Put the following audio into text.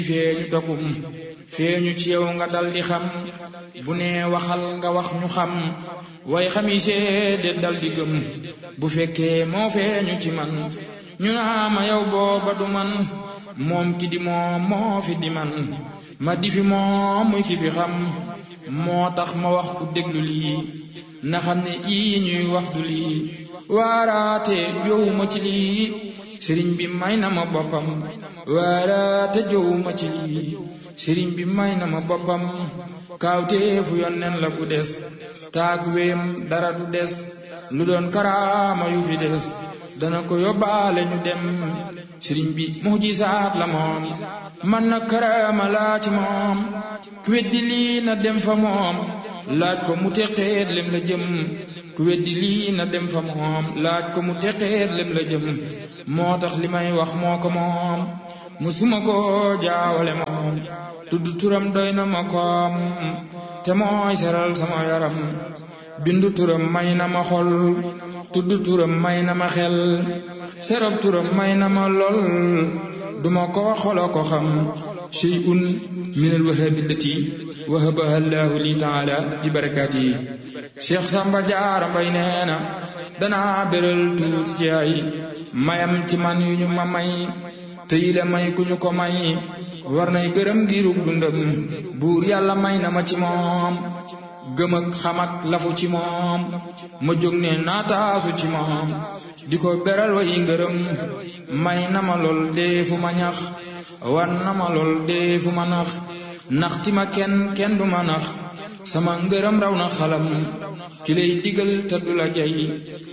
feeñu takum feeñu ci yow nga dal di xam bu nee waxal nga wax ñu xam way xami seede dal di gëm bu fekkee moo feeñu ci man ñu naa ma yow booba du man moom ki di moom moo fi di man ma di fi moom muy ki fi xam moo tax ma wax ku déglu lii na xam ne ii ñuy wax du lii waaraate jowuma ci lii sëriñ bi may na ma boppam waaraate jowuma ci lii sëriñ bi may na ma boppam kaawteefu yonneen la ku des taag wéem dara du des lu doon karaama yu fi des dana ko yóbbaale ñu dem sëriñ bi mujisaat la moom man na karaama laa ci moom ku weddi lii na dem fa moom laaj ko mu teqeet lem la jëm ku weddi lii na dem fa moom laaj ko mu teqeet lem la jëm moo tax li may wax moo ko moom musuma ko jaawale moom tudd turam doy na ma koom te mooy seral sama yaram bindu turam may na ma xol tudd turam may na ma xel serab turam may na ma lol duma ko xolo ko xam shay'un min alwahabi allati wahabaha allahu li taala bi barakaatihi cheikh samba jaara mbay nee na danaa béral tuuti ci ay mayam ci man yu ñu ma may te yile may ku ñu ko may war nay gërëm ngirug dundam buur yàlla may na ma ci moom gëm ak xam ak lafu ci moom ma jóg ne naataasu ci moom di ko beral way ngërëm may na ma lool dee fu ma ñax wan na ma lool dee fu ma nax nax ti ma kenn kenn du ma nax sama ngërëm raw na xalam ki lay digal te du la jay